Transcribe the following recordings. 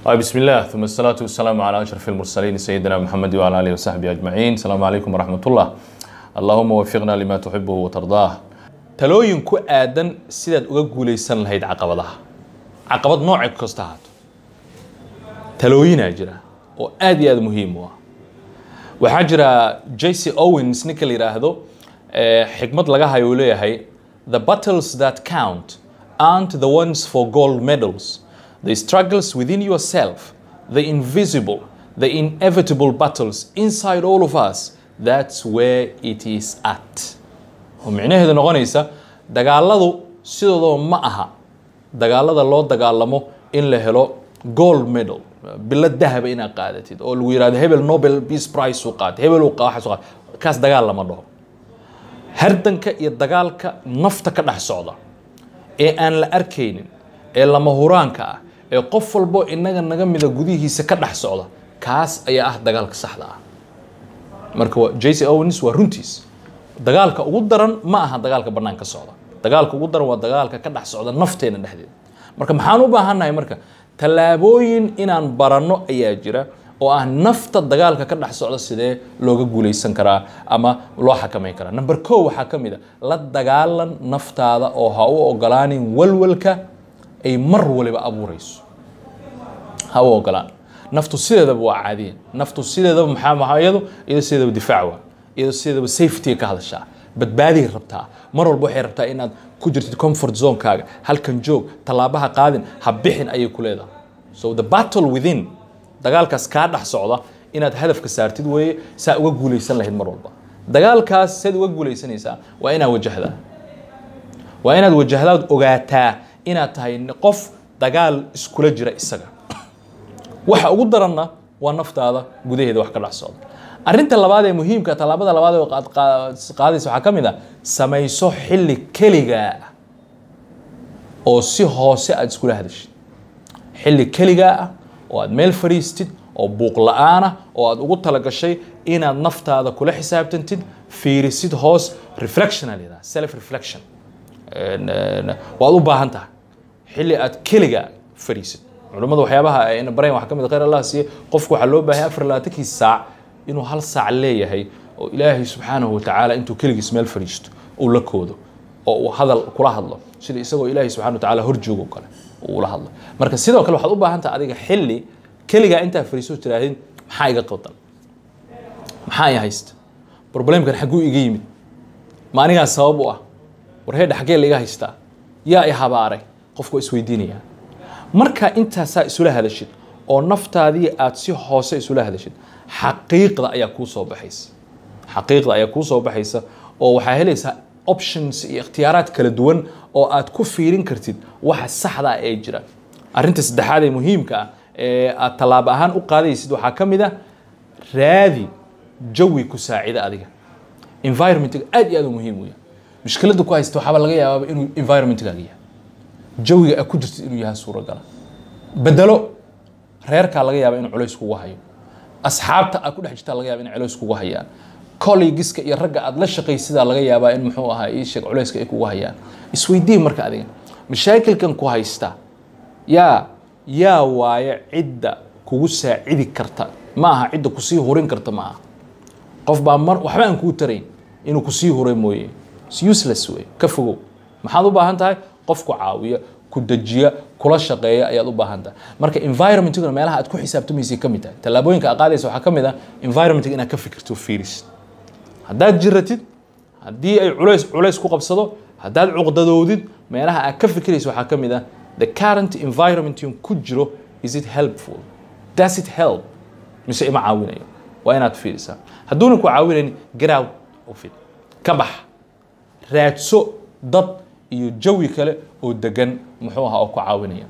طيب بسم الله ثم الصلاة والسلام على أشرف المرسلين سيدنا محمد وعلى آله وصحبه أجمعين السلام عليكم ورحمة الله اللهم وفقنا لما تحبه وترضاه talooyin ku aadan sidaad uga guulaysan lahayd caqabadaha caqabad noocay kasta ahaato talooyinaa jira oo aad iyo aad muhiim u ah waxaa jira jc owens ninka la yidhaahdo eh, xikmad laga hayo uu leeyahay the battles that count aren't the ones for gold medals the struggles within yourself the invisible the inevitable battles inside all of us that's where it is at oo micnaheedu noqonaysa dagaaladu sidoodaba ma aha dagaalada loo dagaalamo in la helo gold medal bilo dahaba inaad qaadatid oo lagu yidhahdo hebel nobel peace prize uu qaatay hebel uu qa- waxaas uu qaatay kaas dagaal lama dhaho hardanka iyo dagaalka nafta ka dhex socda ee aan la arkaynin ee lama huraanka ah ee qof walbo inaga naga mida gudihiisa ka dhex socda kaas ayaa ah dagaalka saxda ah marka waa- jc owens waa runtiis dagaalka ugu daran ma aha dagaalka bannaan ka socda dagaalka ugu daran waa dagaalka ka dhex socda nafteena dhexdeeda marka maxaan u baahannahay marka tallaabooyin inaan baranno ayaa jira oo ah nafta dagaalka ka dhex socda sidee looga guulaysan karaa ama loo xakamayn karaa number ko waxaa ka mid a la dagaalan naftaada oo ha u ogolaanin walwalka ay mar waliba abuurayso ha u ogolaan naftu sideedaba waa caadiyan naftu sideedaba maxaa maxaa iyadu iyado sideedaba difaac waa iyado sideedaba safety ka hadashaa badbaadiay rabtaa mar walba waxay rabtaa inaad ku jirtid comfort zonekaaga halkan joog tallaabaha qaadin ha bixin ayay ku leedahay so the battle within dagaalkaas kaa dhex socda inaad hadafka saartid weeye saa uga guulaysan lahayd mar walba dagaalkaas seed uga guulaysanaysaa waa inaad wajahdaa waa inaad wajahdaad ogaataa inaad tahay qof dagaal iskula jira isaga waxa ugu daranna waa naftaada gudaheeda wax ka dhex socda arrinta labaad ee muhiimka tallaabada labaad ee qaad- qaad- qaadaysa waxaa ka mid ah samayso xilli keligaa ah oo si hoose aad iskula hadashid xilli keligaa ah oo aad meel fadhiistid oo buuq la-aan ah oo aad ugu talagashay inaad naftaada kula xisaabtantid fiirisid hoos reflection aa la yidhaha self reflection En, en, waad u baahan tahay xilli aad keliga fadhiisid culimmada waxyaabaha ayna barayn waxaa ka mid a khayr allah siiye qofku waxaa loo baahay afar labaatankii saac inuu hal saac leeyahay oo ilaahay subxaanahu watacaala intuu keligiis meel fadhiisto uu la koodo oo uu hadal kula hadlo sida isagoo ilaahay subxana watacaala hor joogo oo kale uu ula hadlo marka sidoo kale waxaad u baahan tahay adiga xilli keligaa intaa fadhiiso tiraahid maxaa iga qaldan maxaa i haysta problemkan xagguu iga yimid ma anigaa sabab u ah war heedha xaggee laiga haystaa yaa i habaaray qofku waa isweydiinaya marka intaasaa isula hadashid oo naftaadii aad si hoose isula hadashid xaqiiqda ayaa kuu soo baxaysa xaqiiqda ayaa kuu soo baxaysa oo waxaa helaysaa options iyo ikhtiyaaraad kala duwan oo aad ku fiirin kartid waxa saxda ah ee jira arrinta saddexaad ee muhiimka ah ee aad tallaabo ahaan u qaadaysid waxaa ka mid ah raadi jawi ku saacida adiga environmentiga aad iyo aad u muhiim u yahay mushkiladda ku haysta waxaaba laga yaabaaba inuu environmentkaaga yahay jawiga aad ku jirtid inuu yahay suuragala bedelo reerkaa laga yaaba inuu culays kugu hayo asxaabta aad ku dhex jirtaa laga yaaba inay culays kugu hayaan collegiska iyo ragga aad la shaqaysidaa laga yaabaa in muxuu ahaa ii sheeg culayska ay kugu hayaan isweydii marka adiga mashaakilkan ku haysta yaa yaa waaye cidda kugu saacidi karta ma aha cidda kusii hurin karta ma aha qof baa mar waxba aan kuu tarayn inuu kusii huray mooye It's useless wey ka fogow maxaad u baahan tahay qof ku caawiya ku dejiya kula shaqeeya ayaad u baahan tahay marka environmentiguna meelaha aad ku xisaabtamaysay ka mid tahay tallaabooyinka aad qaadaysa waxaa ka mid ah environmentig inaad ka fikirto fiiris haddaad jiratid haddii ay culays culays ku qabsado haddaad cuqdadoodid meelaha aad ka fikiraysa waxaa ka mid ah the current environment yun ku jiro is it helpful does it help mise ima caawinayo waa inaad fiirisaa hadduuna ku caawinayn get out of it ka bax raadso dad iyo jawi kale oo degan muxuu ahaa oo ku caawinaya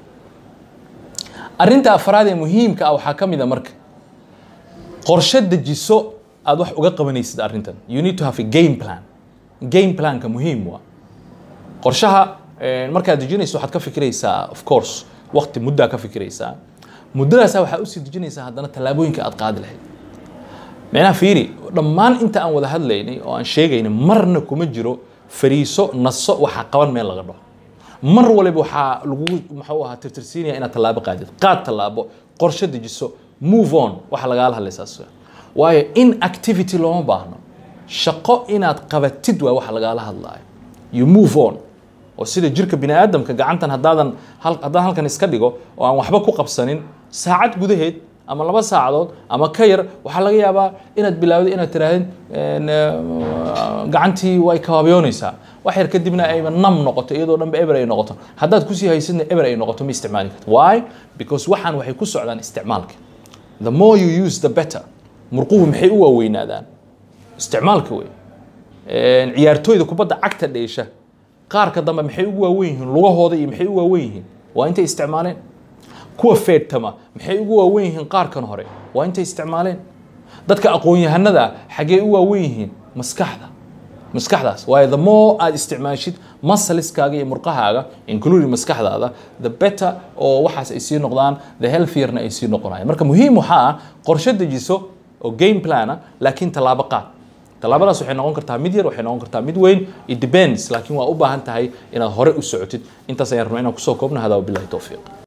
arrinta afraad ee muhiimka ah waxaa ka mid a marka qorshe dejiso aad wax uga qabanaysid arrintan you need to have a game plan game planka muhiim waa qorshaha eh, markaad dejinayso waxaad ka fikiraysaa of course waqti muddaa ka fikiraysaa muddadaasa waxaa usii dejinaysaa haddana tallaabooyinka aad qaadi lahayd micnaha fiiri dhammaan inta aan wada hadlaynay oo aan sheegaynay marna kuma jiro fariiso naso waxa qaban meel laga dhaho mar waliba waxaa lagu muxuu ahaa tirtirsiinaya inaad tallaabo qaadid qaad tallaabo qorshe dejiso move on waxa lagaala hadlaysaas waayo inactivity looma baahno shaqo inaad qabatid waa waxa lagaala hadlaayo you move on oo sida jirka bini aadamka gacantan haddaadan hal- haddaan halkan iska dhigo oo aan waxba ku qabsanin saacad gudaheed ama laba saacadood ama ka yar waxaa laga yaabaa inaad bilaawdo inaad tirahdid een, eh, gacantii way kabaabyoonaysaa wax yar kadibna ayba nam noqoto iyadoo dhanba eber ay noqoto haddaad kusii haysidna eber ay noqoto ma isticmaali karto why because waxaan waxay ku socdaan isticmaalka the more you use the better murquhu maxay u waaweynaadaan isticmaalka wey Een, ciyaartooyda kubadda cagta dheesha qaarka dambe maxay ugu waaweyn yihiin lugahooda iyo maxay ugu waaweyn yihiin waa intay isticmaaleen kuwa feedtama maxay ugu waaweyn yihiin qaarkan hore waa intay isticmaaleen dadka aqoon-yahanada ah xaggee u waaweyn yihiin maskaxda maskaxdaas waayo the more aad isticmaashid masaliskaaga iyo murqahaaga including maskaxdaada the better oo waxaas ay sii noqdaan the healthierna ay sii noqonayaan marka muhiim waxaa ah qorshe dejiso oo game plana laakiin tallaabo qaad tallaabadaas waxay noqon kartaa mid yar waxay noqon kartaa mid weyn it depends laakiin waa u baahan tahay inaad hore u socotid intaas ayaan rabnaa inaan kusoo koobno hadaa wabilahi towfiiq